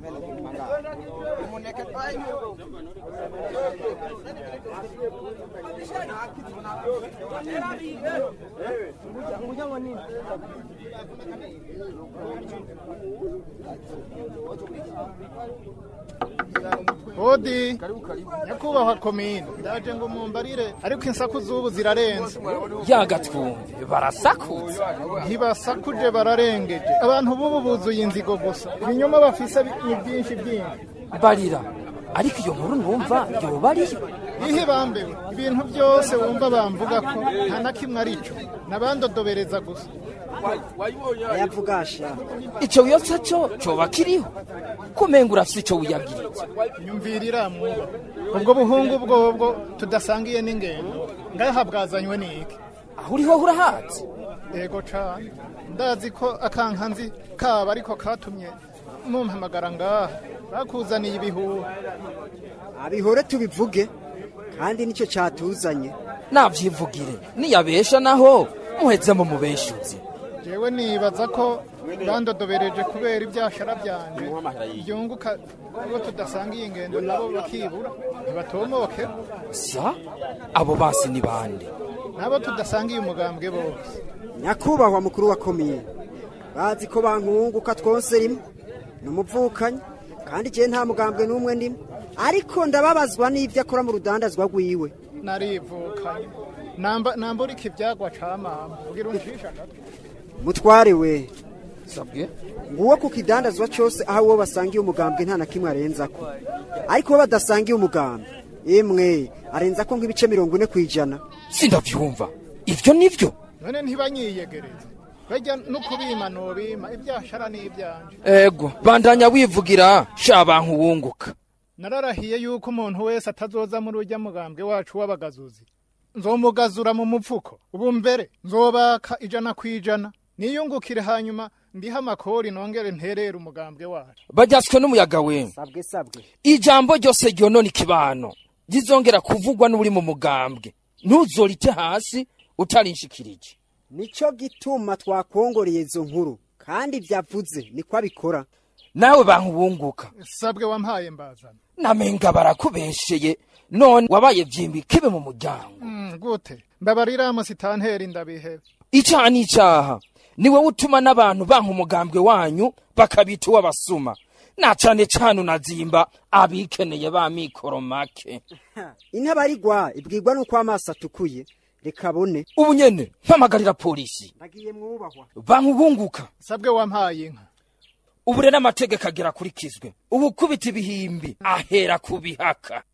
hodi nyakubahwa komine ndaje ngo mumbarire ariko insaku z'ubu zirarenze yagatwumve barasakuza ntibasakuje bararengeje abantu b'ubu buzuye inzigo gusa ibinyoma bafise ni byinshi byinshi barira ariko iyo nkuru numva yoba ariyo ihe bambewe ibintu byose wumva bamvuga ko nta na kimwe ari cyo nabandodobereza gusa ayavugasha ico wiyotsa co coba kiriho kumenga urafise ico wiyabwiritse nyumvirira mwuba ubwo buhungu bwobwo tudasangiye n'ingendo ngaha bwazanywe n'iki aho uriho urahazi yego cane ndazi ko akankanzi kaba ariko katumye mumpamagara ngaha bakuzaniye ibihuha abihore tubivuge kandi nicyo cyatuzanye navyivugire niyabesha naho muheze mu mubeshuzi jewe nibaza ko bandodobereje kubera ibyashara byanje byunguka abo tudasangiye ingendo nabo bakibura ntibatomoke sa abo basi ni bande nabo tudasangiye umugambwe bose nyakubahwa mukuru wa komine bazi ko bankunguka twose rimwe ni umuvukanyi kandi igihe nta mugambwe n'umwe ndimo ariko ndababazwa n'ibyo akora mu rudandazwa rwiwe narivukanye namba nambura iki ibyagwa ca mama ugira uncisha gato mutware we sabwe nguwo ku kidandazwa cyose aho uwo basangiye umugambwe nta na kimwe arenza ko ariko uwo badasangiye umugambwe emwe arenza ko nk'ibice mirongo ine ku ijana sindavyumva ivyo nivyo none ntibanyiyegereze bajya no kubima nobima ibyashara n'ibyanje ego bandanya wivugira sha bantu wunguka nararahiye yuko umuntu wese atazoza muri ujya mugambwe wacu w'abagazuzi nzomugazura mu mupfuko ubu mbere nzobaka ijana ku ijana niyungukire hanyuma ndiha amakori nongere nterere umugambwe wacu baryaswe n'umuyaga we sabwe sabwe ijambo ryose ryonona ikibano rizongera kuvugwa n'uri mu mugambwe ntuzorite hasi utarinshikirije nicyo gituma twakongoreye izo nkuru kandi byavuze niko abikora nawe bantu wunguka sabwe wampaye mbazana namenga barakubesheye none wabaye vyimbi kibe mu muryango Mm, gute mbabarira musitanteri ndabihebe icaha n'icaha niwe utuma n'abantu banka umugambwe wanyu bakabita uw'abasuma na cane cane unazimba abikeneye ba mikoro make intabarigwa ibwirwa n'uko amaso atukuye reka abone ubu nyene mpamagarira polisi nagiye mwubahwa bantu bunguka sabwe wampaye inka ubu rero amategeko agera akurikizwe ubu kubita ibihimbi ahera ku bihaka